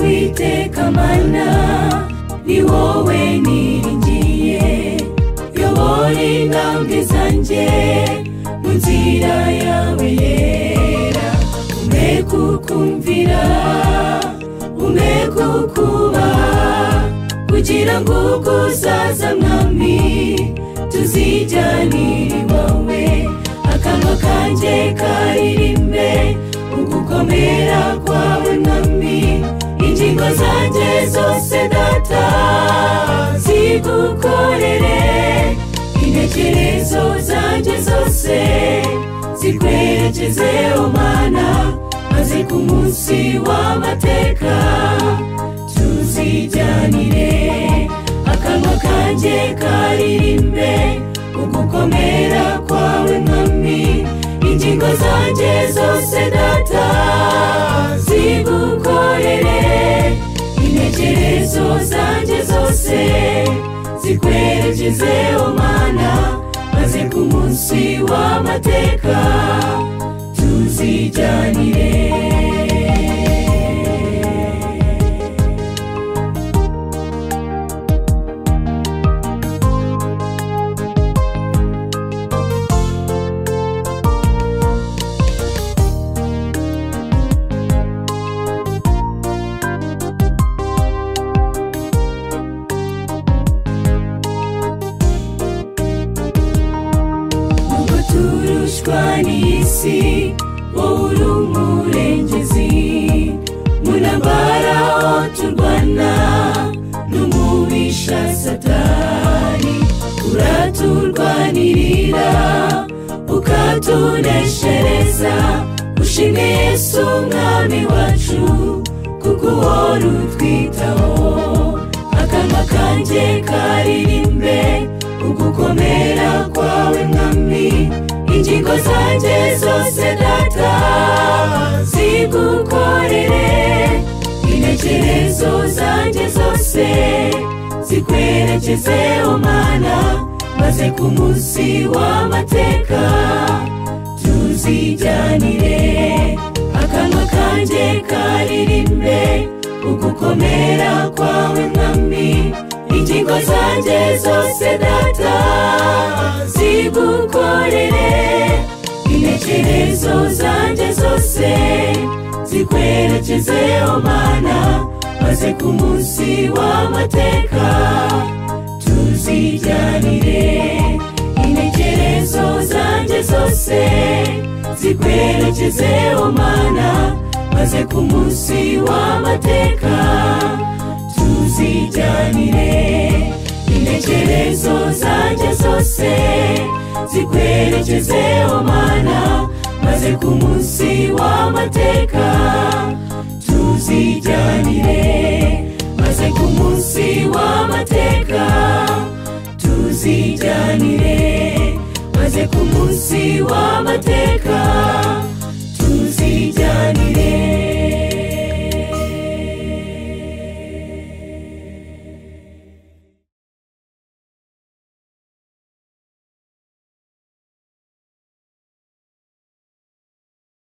iteka mana ni wowe niringiye yobora intambwe zanjye mu nzira yawe yera umwe kukumvira umwe kukubaha kugira ngo ubwo uzaza mwami tuzijyanire iwawe akanwa kanjye karirimbe ugukomera kwawe mwami ingingo zanjye zose data zigukorere intekerezo zanjye zose zikwerekeze umwana maze ku munsi w'amateka tuzijyanire akanwa kanjye karirimbe ugukomera kwawe mwami ingingo zanjye zose data zigukorere intekerezo zanjye zose zikwerekeze umana maze ku munsi w'amateka tuzijyanire nubwo turushwa n'isi wowe uri umurengezi mu ntambara aho turwana n'umubisha satani uraturwanirira ukatuneshereza ushime yesu umwami wacu kuko uwo rutwitaho akanwa kanjye karirimbe ugukomera kwawe mwami ingingo zanjye zose data zigukorere intekerezo zanjye zose zikwerekeze umana maze ku munsi w'amateka tuzijyanire akanwa kanjye karirimbe ugukomera kwawe mwami ingingo zanjye zose data zigukorere intekerezo zanjye zose zikwerekeze umana maze ku munsi w'amateka tuzijyanire intekerezo zanjye zose zikwerekeze umana maze ku munsi w'amateka tuzijyanire intekerezo zanjye zose zikwerekeze umana maze ku munsi w'amateka tuzijyanire maze ku munsi w'amateka tuzijyanire maze ku munsi w'amateka